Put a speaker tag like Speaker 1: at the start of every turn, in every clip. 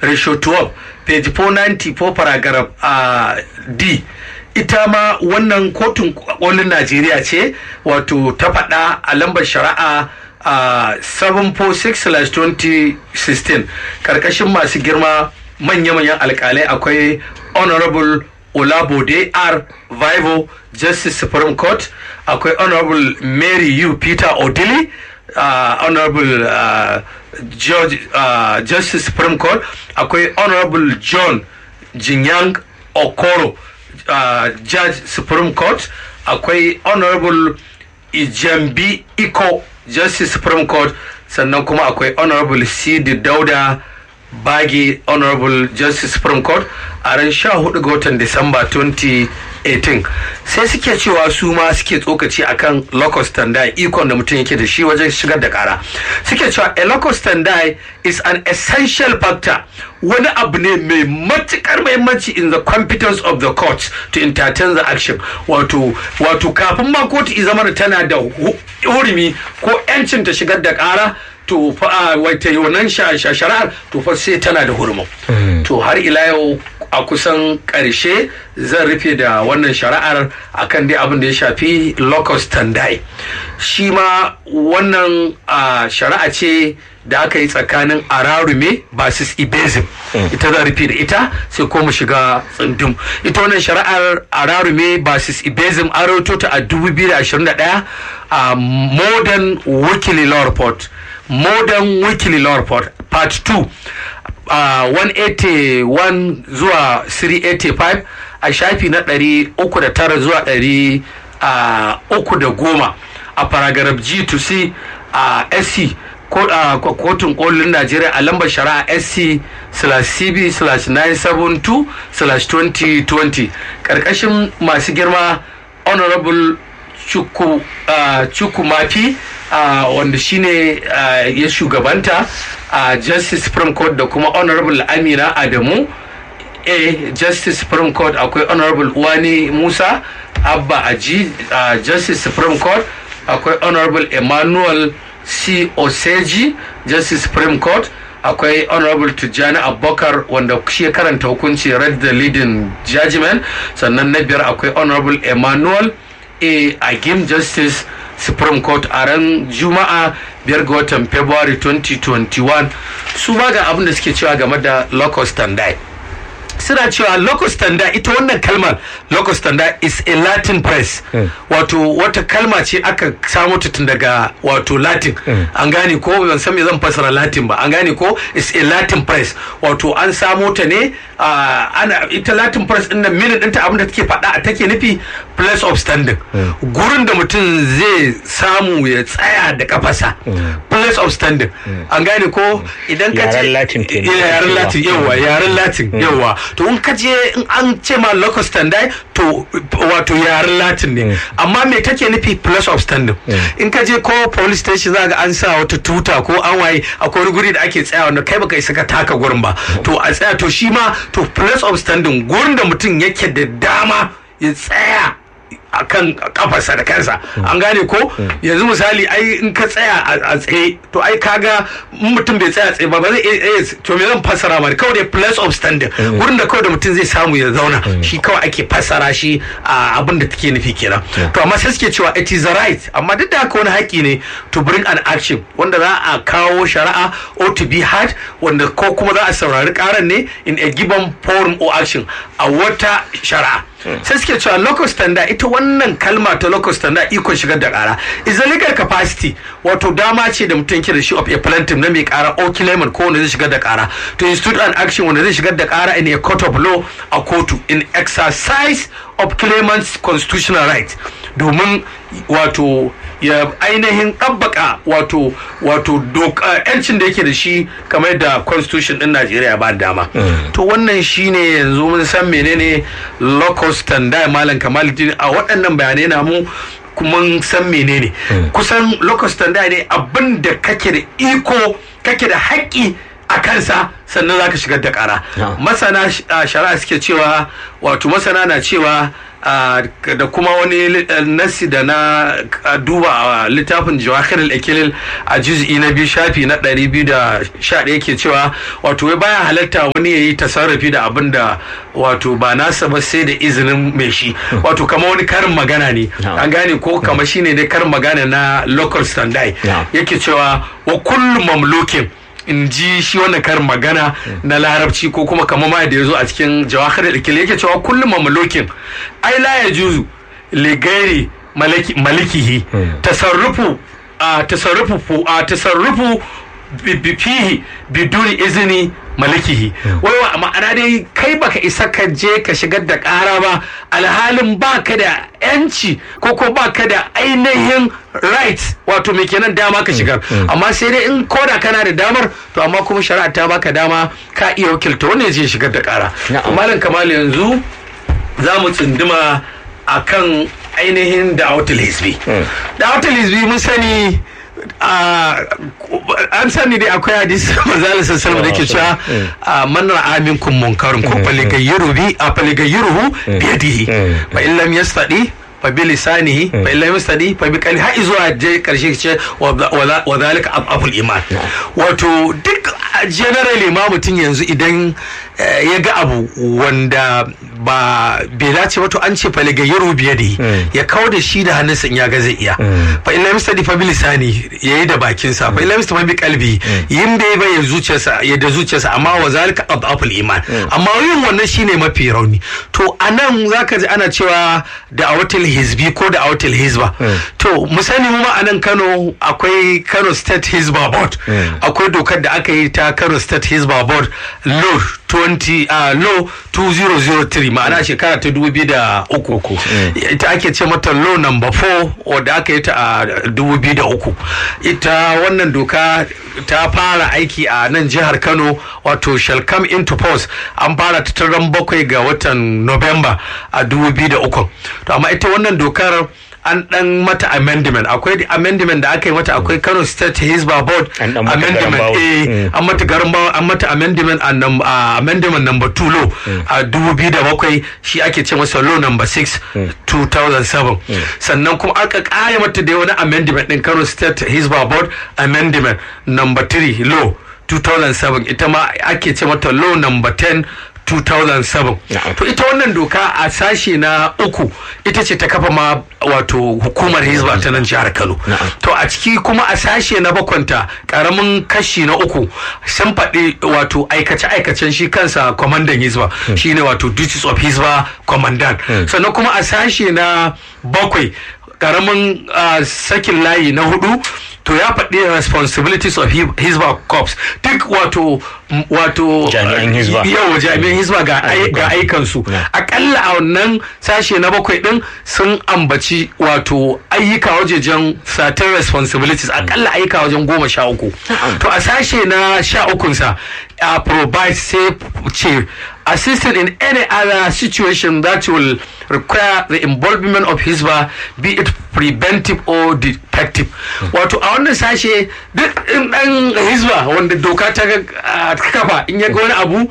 Speaker 1: ratio 12 page 494 paragraph uh, d ita ma wannan kotun kolin najeriya ce wato ta faɗa a lambar shari'a a 746-2016 karkashin masu girma manya-manyan alkalai akwai honorable olabode r vivo justice supreme court akwai honorable mary u peter odili uh, honorable uh, George, uh, justice supreme court akwai honorable john jinyang okoro uh, judge supreme court akwai honorable ijambi iko justice supreme court sannan kuma akwai honorable cd dauda bagi honorable justice supreme court a ran 14 ga watan disamba 2018 sai suke cewa su ma suke tsokaci akan locus standi ikon da mutum yake da shi wajen shigar da kara suke cewa a locus standi is an essential factor wani abu ne mai matukar mahimmanci in the competence of the court to entertain the action wato wato kafin ma kotu zama tana da hurumi ko 'yancin ta shigar da kara to fa wata wannan shari'ar to fa sai tana da hurumin to har ila yau a kusan karshe zan rufe da wannan shari'ar akan dai abin da ya shafi locus standi shi ma wannan shari'a ce da aka yi tsakanin ararume basis ibezim ita za rufe da ita sai ko mu shiga tsundum ita wannan shari'ar ararume basis ibezim an rawaito ta a 2021 a modern weekly law report modern weekly law report part 2 uh, 181 zuwa 385 a shafi na 309 zuwa 310 a paragraph g to c a uh, sc kotun kolin najeriya a lambar shari'a sc cb 972 2020 karkashin masu girma honorable chukumafi uh, wanda shine uh, ya shugabanta a uh, justice supreme court da kuma honorable amina adamu a justice supreme court akwai honorable uwani musa abba aji uh, justice supreme court akwai honorable emmanuel c oseji justice supreme court akwai honorable tijjani abubakar wanda shi ya karanta hukunci read the leading judgment sannan na biyar akwai honorable emmanuel a agim justice supreme court a ran juma'a biyar ga watan february 2021 su ma ga abin da suke cewa game da locus standi suna cewa locus standi ita wannan kalmar locus standi is a latin press wato wata kalma ce aka samu ta tun daga wato latin an gane ko ban san me zan fasara latin ba an gane ko is a latin press wato an samo ta ne ana ita latin press din nan minute ɗinta abin da take faɗa take nufi place of standing gurin da mutum zai samu ya tsaya da kafasa place of standing an gane ko idan ka ce yaren latin yawa yaren latin yawa to in ka je in an ce ma locus standi to wato yaren latin ne amma me take nufi place of standing in ka je ko police station za ga an sa wata tuta ko an waye akwai guri da ake tsaya wanda kai baka isa ka taka gurin ba to a tsaya to shi ma to place of standing gurin da mutum yake da dama ya tsaya a kan kafarsa da kansa an gane ko yanzu misali ai in ka tsaya a tsaye to ai kaga mutum bai tsaya tsaye ba ba zai iya to me zan fassara ma kawai dai place of standing gurin da kawai da mutum zai samu ya zauna shi kawai ake fassara shi a abin da take nufi kenan to amma sai suke cewa it is a right amma duk da haka wani haƙi ne to bring an action wanda za a kawo shari'a or to be heard wanda ko kuma za a saurari karan ne in a given forum or action a wata shari'a sai suke cewa local standard ita wannan kalma ta local standard ikon shigar da kara is a legal capacity wato dama ce da mutum ke da shi of a plaintiff na mai kara or claimant ko wanda zai shigar da kara to institute an action wanda zai shigar da kara in a court of law a kotu in exercise of claimant's constitutional right domin wato ya ainihin ɗabbaka wato wato yancin da yake da shi kamar da constitution din najeriya ba dama to wannan shine yanzu mun san menene locus standi malam kamaluddin a waɗannan bayanai na mu kuma san menene kusan locus standi ne abin da kake da iko kake da haƙƙi a kansa sannan za ka shigar da ƙara masana shari'a suke cewa wato masana na cewa da kuma wani nasi da na duba a littafin jawahir al-ikilil a juz'i na biyu shafi na 211 ke cewa wato wai baya halatta wani ya yi tasarrufi da abin da wato ba nasa ba sai da izinin mai shi wato kama wani karin magana ne an gane ko kama shine dai karin magana na local standby yake cewa wa kullu mamlukin in ji shi wannan karin magana na larabci ko kuma kamar ma da ya zo a cikin jawahar da yake cewa kullum mamalokin ai la ya juzu ligairi malikihi tasarrufu a tasarrufu a tasarrufu fihi biduni izini malikihi wai wa ma'ana dai kai baka isa ka je ka shigar da ƙara ba alhalin baka da yanci ko ko baka da ainihin right wato me kenan dama ka shigar amma sai dai in koda kana da damar to amma kuma shari'a ta baka dama ka iya wakilta wanda je shigar da ƙara malam kamal yanzu za mu tsunduma akan ainihin da'awatul hisbi da'awatul hisbi mun sani an sani dai akwai hadisi manzala sassalma da ke cewa man ra'a minkum munkarun ko faligayyiru bi a faligayyiruhu bi yadihi fa in lam yastadi fa bi lisanihi fa in lam yastadi fa bi qalbi har zuwa je karshe ce wa zalika abul iman wato duk generally ma mutum yanzu idan ya ga abu wanda ba bai dace ba to an ce faligayyaru biye da ya kawo da shi da hannunsa in ya ga zai iya fa illa mista fa bi lisani yayi da bakinsa fa illa mista fa bi kalbi yin bai bai zuciyarsa ya da zuciyarsa amma wa zalika adaful iman amma yin wannan shine mafi rauni to anan zaka ji ana cewa da awatil hizbi ko da awatil hizba to mu sani mu ma anan Kano akwai Kano State Hizba Board akwai dokar da aka yi ta Kano State Hizba Board law 20 uh, law 2003 ma'ana shekara ta dubu biyu da uku ita ake ce mata law number 4 wadda aka yi ta a dubu biyu da uku ita wannan doka ta fara aiki a nan jihar kano wato shall come into force an fara ta taron bakwai ga watan november a dubu biyu da uku to amma ita wannan dokar an dan mata amendment akwai amendment da aka yi mata akwai Kano State Hizba Board amendment eh an mata garin an mata amendment and amendment number 2 law a 2007 shi ake ce masa law number 6 2007 sannan kuma aka kaya mata da wani amendment din Kano State Hizba Board amendment number 3 law 2007 ita ma ake ce mata law number 10 2007 to ita wannan doka a sashe na uku ita ce ta kafa ma wato hukumar hizba ta nan jihar kano to a ciki kuma a sashe na bakwanta karamin kashi na uku sun faɗi wato aikace-aikacen shi kansa kwamandan hizba shine wato duties of hizba commandant sannan kuma a sashe na bakwai karamin sakin layi na hudu to ya faɗi responsibilities of hizba corps duk wato wato
Speaker 2: jami'an hizba
Speaker 1: yawa jami'an hizba ga aikansu akalla a wannan sashe na bakwai din sun ambaci wato ayyuka wajejen certain responsibilities akalla ayyuka wajen goma sha uku to a sashe na sha ukunsa a provide sai ce assisted in any other situation that will require the involvement of hisba be it preventive or defective wato a wannan sashe duk in dan hisba wanda doka ta kafa in ya ga wani abu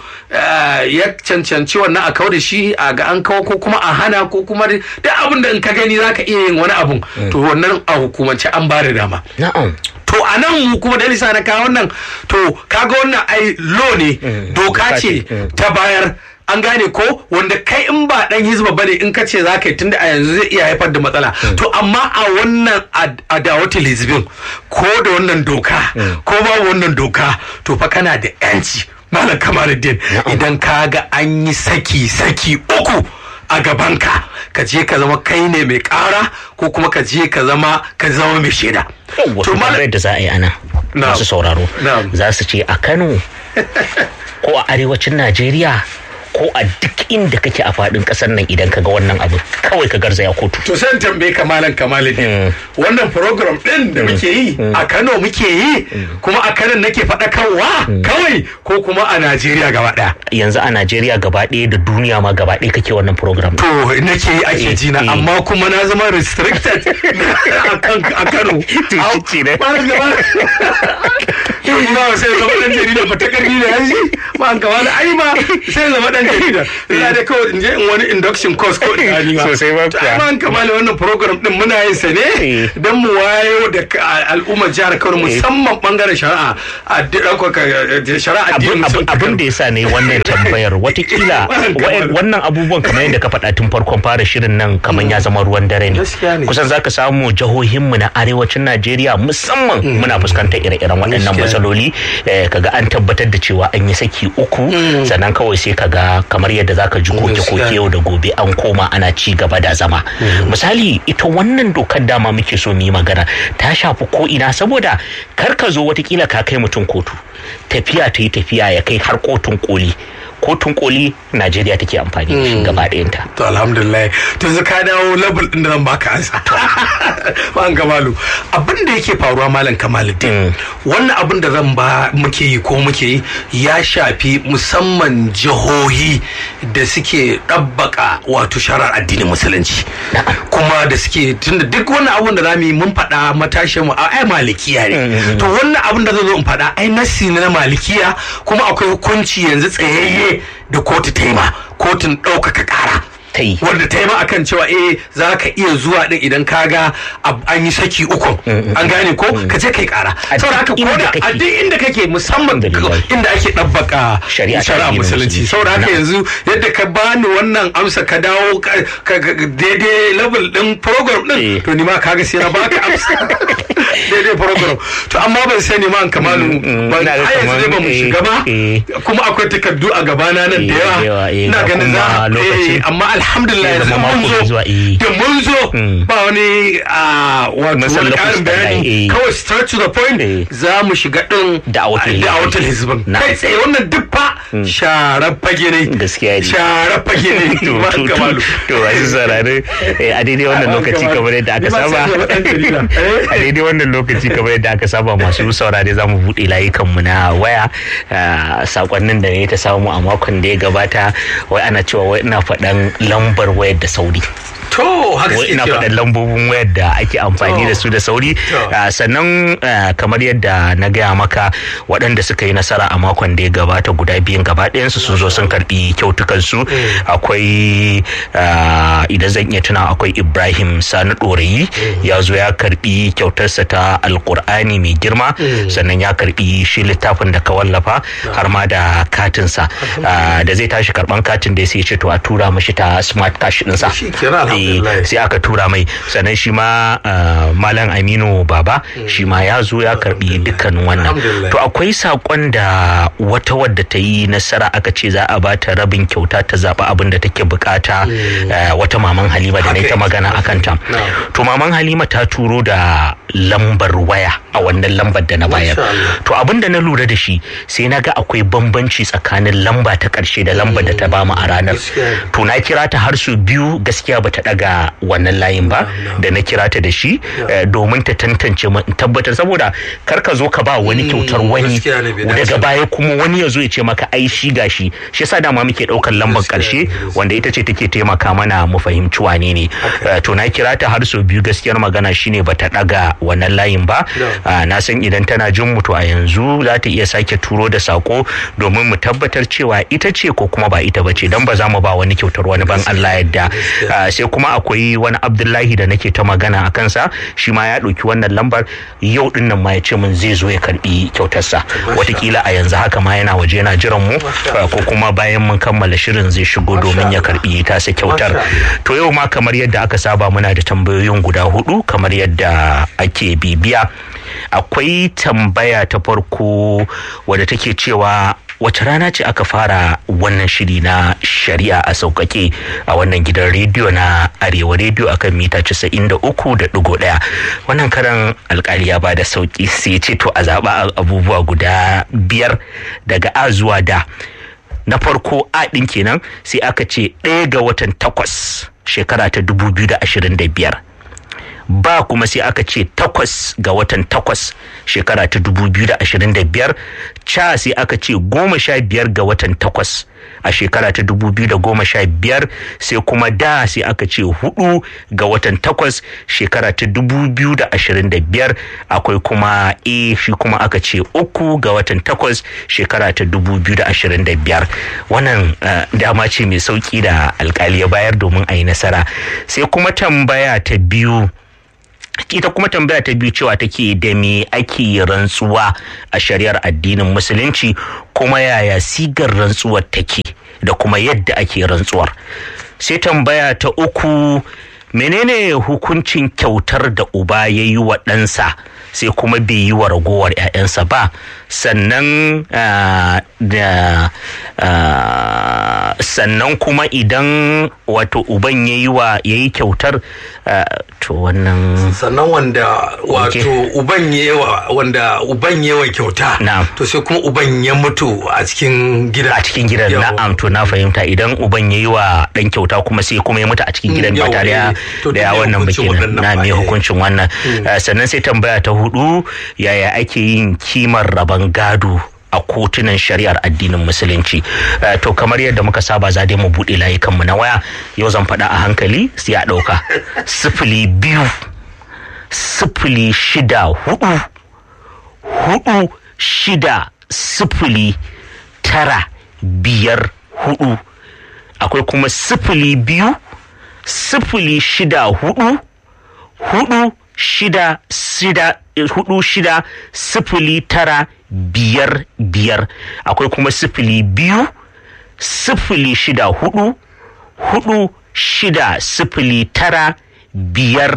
Speaker 1: ya cancanci wannan a kawo da shi a ga an kawo ko kuma a hana ko kuma duk abin da in ka gani zaka iya yin wani abun to wannan a hukumance an ba da dama
Speaker 2: na'am
Speaker 1: to a nan kuma da lisa na kawo wannan to kaga wannan ai lo ne doka ce ta bayar an gane ko wanda kai in ba dan hizba bane in ka ce za ka yi tunda a yanzu zai iya haifar da matsala to amma a wannan adawatul hizbin ko da wannan doka ko ba wannan doka to fa kana da yanci malam kamaruddin idan ka ga an yi saki saki uku a gabanka ka je ka zama kai ne mai kara ko kuma ka je ka zama ka zama mai shaida
Speaker 2: to malam da za a yi ana masu sauraro za su ce a Kano ko a arewacin Najeriya ko a duk inda kake a faɗin ƙasar nan idan ka ga wannan abu kawai ka garzaya kotu.
Speaker 1: To sai tambaye kamalan kamalin wannan program ɗin da muke yi a Kano muke yi kuma a Kano nake faɗakarwa kawai ko kuma a Najeriya gaba ɗaya.
Speaker 2: Yanzu a Najeriya gaba ɗaya da duniya ma gaba ɗaya kake wannan program.
Speaker 1: To nake yi ake ji na amma kuma na zama restricted a Kano.
Speaker 2: Tuci ne.
Speaker 1: Ba sai zama ɗan jarida fata ƙarfi da yanzu ba an kama ai ma sai zama dan jarida ina da kawai in je in wani induction course ko da ni ma
Speaker 2: sosai ba
Speaker 1: ai ma an kama wannan program din muna yin sa ne dan mu wayo da al'ummar jihar Kano musamman bangaren shari'a a shari'a addinin
Speaker 2: abin da yasa ne wannan tambayar watakila wannan abubuwan kamar yadda ka faɗa tun farkon fara shirin nan kamar ya zama ruwan dare ne kusan zaka samu jihohinmu na arewacin Najeriya musamman muna fuskantar ire-iren waɗannan matsaloli kaga an tabbatar da cewa an yi saki uku sannan kawai sai kaga kamar yadda zaka ji koke-koke yau da gobe an koma ana ci gaba da zama misali ita wannan dokar dama muke so mu yi magana ta shafi ko ina saboda kar ka zo watakila ka kai mutum kotu tafiya ta yi tafiya ya kai har kotun koli kotun koli najeriya take amfani da shi gaba ɗayanta.
Speaker 1: to alhamdulillah to yanzu ka dawo level ɗin da zan baka ansa ban kamalu abin da yake faruwa malam kamaluddin wannan abin da zan ba muke yi ko muke yi ya shafi musamman jihohi da suke ɗabbaka wato sharar addinin musulunci kuma da suke tunda duk wannan abin da za mu yi mun faɗa matashin mu ai malikiya ne to wannan abin da zan zo in faɗa ai nassi na malikiya kuma akwai hukunci yanzu tsayayye da kotu ta yi ma kotun ɗaukaka ƙara
Speaker 2: ta yi
Speaker 1: wanda ta yi ma akan cewa eh za ka iya zuwa din idan ka ga an yi saki uku an gane ko ka je kai kara saboda haka ko da a duk inda kake musamman inda ake ɗabbaka shari'a musulunci saboda haka yanzu yadda ka bani wannan amsa ka dawo daidai level din program din to ni ma kaga sai na baka amsa daidai program to amma ban sani ma an kamalu ban a yanzu dai ba mu shiga ba kuma akwai takardu a gabana nan da yawa ina ganin za amma alhamdulillah yanzu mun zo da mun zo ba wani wato wani karin bayani kawai straight to the point za mu shiga din
Speaker 2: da
Speaker 1: awatul hizbin kai tsaye wannan duk fa sharar fage ne
Speaker 2: gaskiya ne
Speaker 1: sharar fage ne
Speaker 2: to wasu saurare a daidai wannan lokaci kamar yadda aka saba a daidai wannan lokaci kamar yadda aka saba masu saurare za mu buɗe layukanmu na waya sakonnin da ne ta samu a makon da ya gabata wai ana cewa wai ina faɗan lambar wayar da sauri
Speaker 1: to haka
Speaker 2: wai ina faɗan lambobin wayar da ake amfani da su da sauri sannan kamar yadda na gaya maka waɗanda suka yi nasara a makon da ya gabata guda biyun gaba ɗayansu sun zo sun karɓi kyautukan su akwai idan zan iya tuna akwai ibrahim sani ɗorayi ya zo ya karɓi kyautarsa ta alƙur'ani mai girma sannan ya karɓi shi littafin da ka wallafa har ma da katinsa da zai tashi karɓan katin da sai ya ce to a tura mashi ta smart cash ɗinsa sai aka tura mai sannan shi ma malam aminu baba shi ma ya zo ya karbi dukkan wannan to akwai sakon da wata wadda ta yi nasara aka ce za a bata rabin kyauta ta zaɓi abin da take bukata wata maman halima da na ta magana akan ta to maman halima ta turo da lambar waya a wannan lambar da na bayar to abin da na lura da shi sai na ga akwai bambanci tsakanin lamba ta karshe da lambar da ta bamu a ranar to na kira ta har su biyu gaskiya bata daga wannan layin ba da na kira ta da shi domin ta tantance tabbatar saboda kar ka zo ka ba wani kyautar wani daga baya kuma wani ya zo ya ce maka ai shi gashi shi yasa dama muke daukar lambar karshe wanda ita ce take taimaka mana mu fahimci wane ne to na kira ta har sau biyu gaskiyar magana shine bata daga wannan layin ba na san idan tana jin mu to a yanzu za ta iya sake turo da sako domin mu tabbatar cewa ita ce ko kuma ba ita bace dan ba za mu ba wani kyautar wani ban Allah yadda sai kuma akwai wani Abdullahi da nake ta magana a kansa shi ma ya ɗauki wannan lambar yau din nan ma ya ce min zai zo ya karbi kyautarsa watakila a yanzu haka ma yana waje yana jiran mu ko kuma bayan mun kammala shirin zai shigo domin ya karbi tasa kyautar to yau ma kamar yadda aka saba muna da tambayoyin guda hudu kamar yadda ake bibiya akwai tambaya ta farko wadda take cewa wace rana ce aka fara wannan shiri na shari'a a sauƙaƙe a wannan gidan rediyo na arewa rediyo akan mita 93.1 wannan karan alkali ya bada sauƙi sai ce to a zaɓa abubuwa guda biyar daga a zuwa da na farko a ɗin kenan sai aka ce ɗaya ga watan takwas shekara ta 2025 ba kuma sai aka ce takwas ga watan takwas shekara ta dubu biyu da ashirin da biyar ca sai aka ce goma sha biyar ga watan takwas a shekara ta dubu biyu da goma sha biyar sai kuma da sai aka ce hudu ga watan takwas shekara ta dubu biyu da ashirin da biyar akwai kuma a shi kuma aka ce uku ga watan takwas shekara ta dubu biyu da ashirin da biyar wannan dama ce mai sauki da alkali ya bayar domin a yi nasara sai kuma tambaya ta biyu ita kuma tambaya ta biyu cewa take da me ake rantsuwa a shari'ar addinin musulunci kuma yaya sigar rantsuwar take da kuma yadda ake rantsuwar sai tambaya ta uku menene hukuncin kyautar da uba ya yi wa ɗansa sai kuma bai yi wa ragowar 'ya'yansa ba sannan da sannan kuma idan wato uban ya yi wa ya yi kyautar to wannan
Speaker 1: sannan wanda wato uban yawa wanda uban yawa kyauta
Speaker 2: na'am
Speaker 1: to sai kuma uban ya mutu a cikin gida
Speaker 2: a cikin gidan na'am to na fahimta idan uban ya yi wa dan kyauta kuma sai kuma ya mutu a cikin gidan ba tare da ya wannan ba kenan na me hukuncin wannan sannan sai tambaya ta hudu yaya ake yin kimar rabon gado a kotunan shari'ar addinin musulunci to kamar yadda muka saba za mu buɗe layukanmu na waya yau zan faɗa a hankali sai a ɗauka sifili biyu sifili shida hudu hudu shida sifili tara biyar hudu akwai kuma sifili biyu sifili shida hudu hudu shida shida hudu shida sifili tara biyar biyar akwai kuma sifili biyu sifili shida hudu hudu shida sifili tara biyar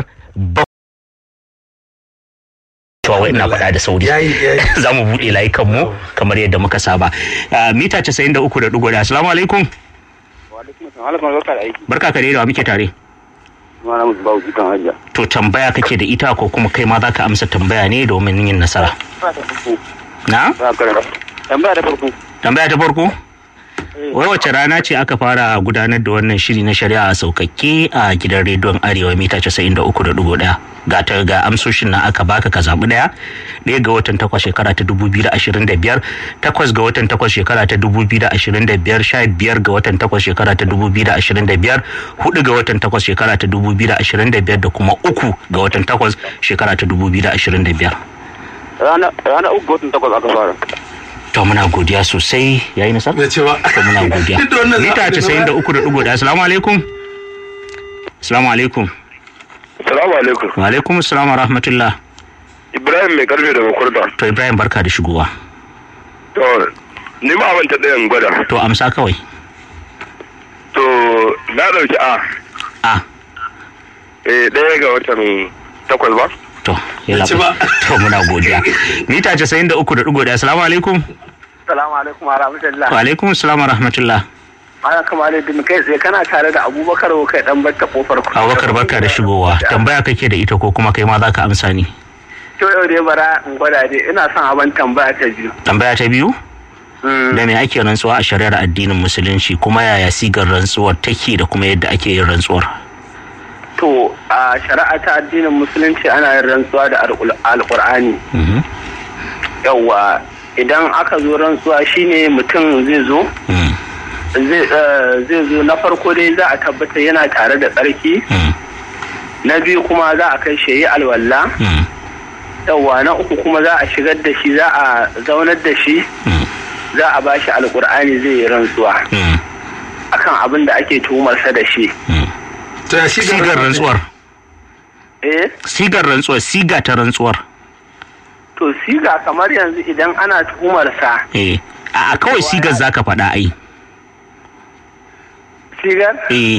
Speaker 2: bakwai ina faɗa da sauri za mu buɗe layukan mu kamar yadda muka saba mita casa'in da uku da ɗigo da assalamu alaikum barka ka da muke tare To tambaya kake da ita ko kuma kai ma za ka amsa tambaya ne domin yin nasara. Na?
Speaker 3: Tambaya ta farko.
Speaker 2: Tambaya ta farko? Wai wace rana ce aka fara gudanar da wannan shiri na shari'a a saukakke a gidan rediyon Arewa mita 93.1 ga ta ga amsoshin nan aka baka ka zaɓi ɗaya ɗaya ga watan takwas shekara ta 2025 takwas ga watan takwas shekara ta 2025 sha biyar ga watan takwas shekara ta 2025 hudu ga watan takwas shekara ta 2025 da kuma uku ga watan takwas shekara ta 2025
Speaker 3: Rana uku ga watan takwas aka fara.
Speaker 2: to muna godiya sosai yayi nasar
Speaker 1: da cewa
Speaker 2: to muna godiya mita 93.1 assalamu alaikum assalamu alaikum
Speaker 3: Salamu alaikum.
Speaker 2: wa alaikum assalam wa rahmatullah
Speaker 3: Ibrahim mai karfe daga kurda.
Speaker 2: to ibrahim barka da shigowa
Speaker 3: To, ni ma abin ta ɗayan gwada.
Speaker 2: to amsa kawai
Speaker 3: To, na ɗauki A.
Speaker 2: a
Speaker 3: Eh, ɗaya ga watan takwas ba?
Speaker 2: to yalla
Speaker 1: ci ba.
Speaker 2: to muna godiya mita 93.1 assalamu alaikum
Speaker 4: Salamu alaikum wa rahmatullah.
Speaker 2: wa alaikum assalam wa rahmatullah
Speaker 4: Ana kama da din kai tsaye kana tare da Abubakar ko kai dan batta kofar ku.
Speaker 2: abubakar barka da shigowa tambaya kake da ita ko kuma kai ma za ka amsa ni
Speaker 4: To yau dai bara in gwada dai ina son abin tambaya ta biyu.
Speaker 2: tambaya ta biyu da me ake rantsuwa a shari'ar addinin musulunci kuma yaya sigar rantsuwar take da kuma yadda ake yin rantsuwar
Speaker 4: To a shari'a ta addinin musulunci ana yin rantsuwa da alƙul- alƙur'ani.
Speaker 2: Mhm.
Speaker 4: Yawwa idan aka zo rantsuwa shine mutum zai zo
Speaker 2: Mm,
Speaker 4: zai eh, zai zo na farko dai za a tabbata yana tare da tsarki
Speaker 2: mm,
Speaker 4: na biyu kuma za a kai shi yi alwala
Speaker 2: mm,
Speaker 4: yawwa na uku kuma za a shigar da shi za a zaunar da shi
Speaker 2: mm,
Speaker 4: za a bashi alkur'ani zai yi rantsuwa
Speaker 2: mm,
Speaker 4: akan abin da ake tuhumarsa da shi
Speaker 2: mm.
Speaker 1: to ya shi
Speaker 2: sigar rantsuwar
Speaker 4: eh
Speaker 2: sigar rantsuwar siga ta rantsuwar
Speaker 4: to siga kamar yanzu idan ana tuhumarsa
Speaker 2: eh a a kawai sigar zaka faɗa ai
Speaker 4: sigar
Speaker 2: eh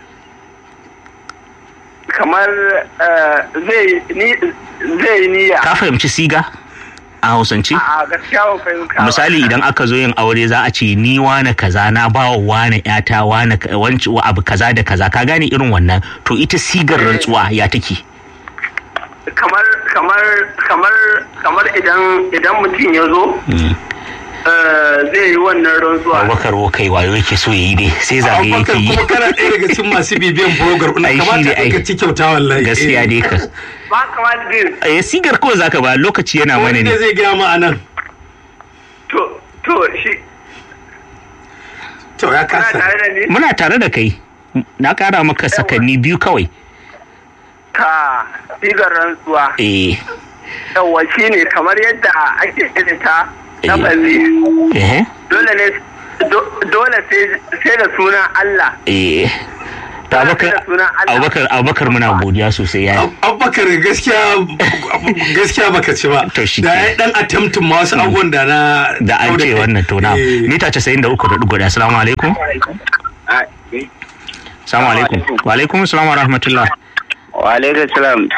Speaker 4: kamar eh, zai ni zai yi niyya
Speaker 2: ka fahimci siga a hausance
Speaker 4: a gaskiya ban fahimta ba.
Speaker 2: misali idan aka zo yin aure za a ce ni wane kaza na ba wa wane yata wane ka- wanci wa abu kaza da kaza ka gane irin wannan to ita sigar rantsuwa ya take
Speaker 4: kamar kamar kamar kamar idan idan mutum ya zo
Speaker 2: Mm,
Speaker 4: zai yi wannan rantsuwa
Speaker 2: abubakar wo kai wayo yake so yayi dai sai zagaye yake
Speaker 1: abubakar
Speaker 2: yi
Speaker 1: kuma kana ɗaya daga cikin masu bibiyan program ɗin
Speaker 2: Ai, shi
Speaker 1: kamata
Speaker 2: ne, ai.
Speaker 1: ka ci kyauta wallahi
Speaker 2: gaskiya dai ka
Speaker 4: ba kamata zai
Speaker 2: eh sigar kawai zaka ba lokaci yana mana
Speaker 1: wani
Speaker 2: ne
Speaker 1: ne zai gaya ma anan
Speaker 4: to to shi
Speaker 1: to ya
Speaker 4: kana
Speaker 1: kasa
Speaker 4: tare da ni
Speaker 2: muna tare da kai na kara maka sakanni biyu kawai
Speaker 4: ka sigar rantsuwa
Speaker 2: eh
Speaker 4: yawa shi ne kamar yadda ake irin ta na
Speaker 2: Eh.
Speaker 4: bazi
Speaker 2: eh
Speaker 4: dole ne do- dole sai sai da sunan Allah
Speaker 2: eh to abubakar abubakar abubakar muna godiya sosai ya
Speaker 1: Ab- abubakar gaskiya gaskiya baka ci ba
Speaker 2: To shi
Speaker 1: da
Speaker 2: ke.
Speaker 1: ya dan attempting ma wasu abubuwan da na
Speaker 2: da an ce wannan to na
Speaker 1: Eh.
Speaker 2: mita 93.1 assalamu alaikum assalamu alaikum wa alaikum assalam wa rahmatullah
Speaker 4: wa alaikum salam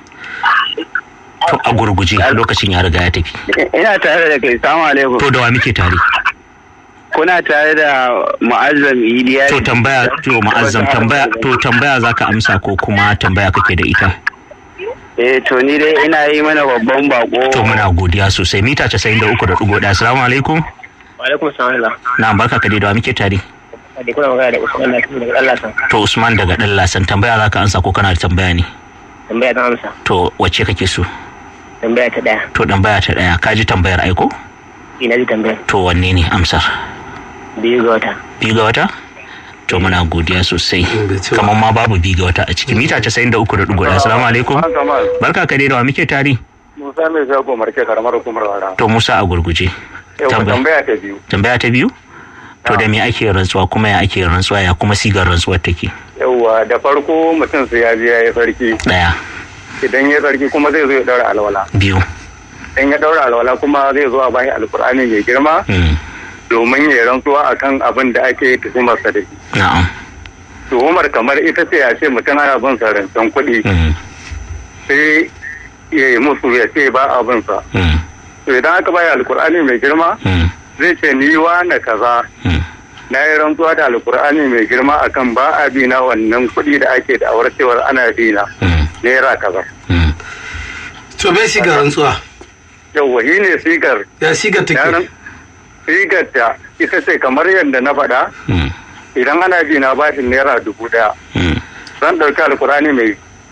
Speaker 2: to a gurguje lokacin ya riga ya tafi
Speaker 4: ina tare da kai salamu alaikum
Speaker 2: to da wa muke tare
Speaker 4: kuna tare da mu'azzam iliya
Speaker 2: to tambaya to ma'azzam tambaya to tambaya zaka amsa ko kuma tambaya kake da ita
Speaker 4: eh to ni dai ina yi mana babban bako
Speaker 2: to muna godiya sosai mita 93.1 assalamu alaikum
Speaker 4: wa alaikum salam
Speaker 2: na barka ka dai da wa muke tare
Speaker 4: da kuna magana da Usman na daga Allah san
Speaker 2: to Usman daga dan lasan tambaya zaka amsa ko kana da tambaya ne
Speaker 4: tambaya ta amsa
Speaker 2: to wacce kake so
Speaker 4: tambaya ta daya
Speaker 2: to tambaya ta daya ka ji tambayar aiko
Speaker 4: ina ji tambaya
Speaker 2: to wanne ne amsar
Speaker 4: biyu ga wata
Speaker 2: biyu ga wata to muna godiya sosai
Speaker 1: bai ci ba.
Speaker 2: kamar ma babu biyu ga wata a ciki mita 93.1 assalamu alaikum barka ka dai da wa muke tare
Speaker 3: Musa mai zago marke karamar hukumar wara.
Speaker 2: to Musa a gurguje
Speaker 3: Yau
Speaker 2: Tambaya.
Speaker 3: tambaya ta biyu.
Speaker 2: tambaya ta biyu to da me ake rantsuwa kuma ya ake rantsuwa ya kuma sigar rantsuwar take
Speaker 3: Yauwa da farko mutum sai ya je ya yi sarki.
Speaker 2: daya
Speaker 3: Idan ya sarki kuma zai zo ya daura alwala.
Speaker 2: biyu
Speaker 3: Idan ya daura alwala kuma zai zo a bashi alkur'ani mai girma
Speaker 2: mm,
Speaker 3: domin ya rantsuwa akan abin da ake tuhumarsa da shi.
Speaker 2: na'am
Speaker 3: Tuhumar kamar ita ce ya ce mutum ana bin sa rancen kuɗi
Speaker 2: mm,
Speaker 3: sai ya yi musu ya ce ba a bin sa.
Speaker 2: mm,
Speaker 3: To idan aka bayi alkur'ani mai girma
Speaker 2: mm,
Speaker 3: zai ce ni wa na kaza
Speaker 2: mm.
Speaker 3: na yi rantsuwa da alkur'ani mai girma akan ba a bi na wannan kuɗi da ake da awar cewar ana bi na
Speaker 2: Mm,
Speaker 3: naira kaza
Speaker 2: mm.
Speaker 1: to me siga rantsuwa
Speaker 3: yauwa shi ne sigar
Speaker 1: ya siga take
Speaker 3: yaran sigar ta ita ce kamar yadda na faɗa
Speaker 2: Mm,
Speaker 3: idan ana bi na bashin naira dubu ɗaya
Speaker 2: mm.
Speaker 3: zan ɗauki alkur'ani mai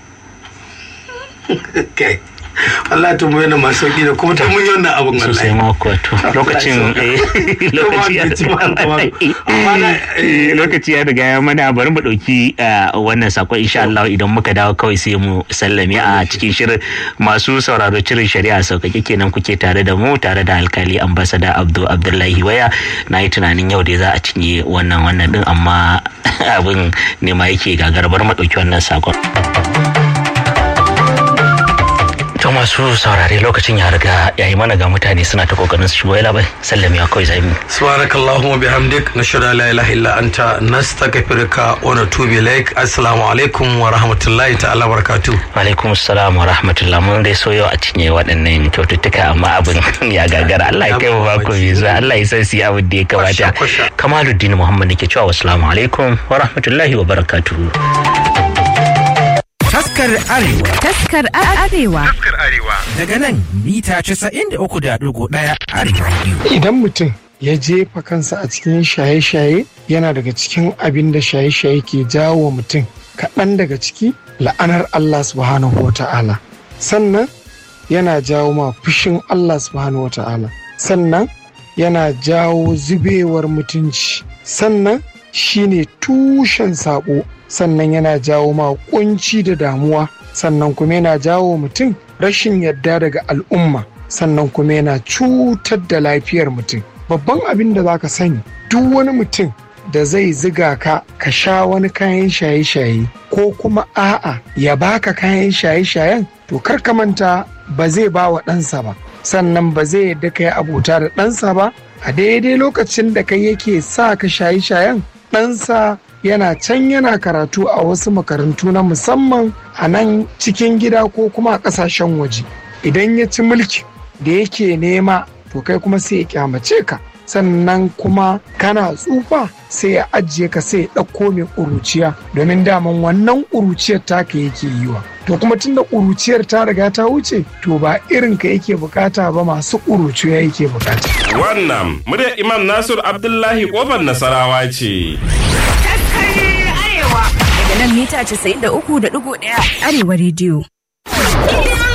Speaker 1: kai Allah to mu yana masu sauki da kuma ta mun yi wannan abun
Speaker 2: sosai
Speaker 1: wallahi
Speaker 2: ma kuwa to lokacin eh, lokaci ya Eh, lokaci ya riga ya mana bari mu dauki ah, wannan sakon insha Allah idan muka dawo kawai sai mu sallame a cikin shirin masu sauraro cirin shari'a sauƙaƙe kenan kuke tare da mu tare da alkali ambasada Abdu Abdullahi Waya na yi tunanin yau da za a cinye wannan wannan din amma abin ne ma yake gagar bar mu dauki wannan sakon To masu saurare lokacin ya riga ya yi mana ga mutane suna ta kokarin su shigo ya labai sallame ya kawai zai
Speaker 1: subhanakallahumma bihamdik nashhadu an la ilaha illa anta nastaghfiruka wa natubu ilaik assalamu alaikum wa rahmatullahi ta'ala barakatuh
Speaker 2: alaikum salam wa rahmatullah mun dai so yau a cinye waɗannan kyaututtuka amma abin ya gagara Allah ya kai mu bako mai zuwa Allah ya san su yi abin da ya kamata
Speaker 1: Kwasha, kwasha.
Speaker 2: Kamaluddin Muhammad nake cewa wassalamu alaikum wa rahmatullahi wa barakatuhu
Speaker 5: Taskar Arewa
Speaker 6: Taskar Arewa.
Speaker 5: daga nan mita 93.1 Arewa Radio.
Speaker 7: idan mutum ya jefa kansa a cikin shaye-shaye yana daga cikin abin da shaye-shaye ke jawo wa mutum kaɗan daga ciki la'anar Allah subhanahu wa ta'ala sannan yana jawo ma fushin Allah subhanahu wa ta'ala sannan yana jawo zubewar mutunci sannan shine tushen saɓo sannan yana jawo ma kunci da damuwa sannan kuma yana jawo mutum rashin yadda daga al'umma sannan kuma yana cutar da lafiyar mutum babban abin da za ka sani duk wani mutum da zai ziga ka ka sha wani kayan shaye-shaye ko kuma a'a ya baka kayan shaye-shayen to kar ka manta ba zai ba wa ɗansa ba sannan ba zai yadda ka yi abota da ɗansa ba a daidai lokacin da kai yake sa ka shaye-shayen ɗansa yana can yana karatu a wasu makarantu na musamman a nan cikin gida ko kuma a ƙasashen waje idan ya ci mulki da yake nema to kai kuma sai ya kyamace ka sannan kuma kana tsufa sai ya ajiye ka sai ya ɗauko mai ƙuruciya domin daman wannan ƙuruciyar taka yake yi wa to kuma tunda ƙuruciyar ta riga ta wuce to ba irin ka yake bukata ba masu ƙuruciya yake bukata
Speaker 6: wannan muryar imam nasir abdullahi kofar nasarawa ce
Speaker 8: daga nan mita 93.1 arewa rediyo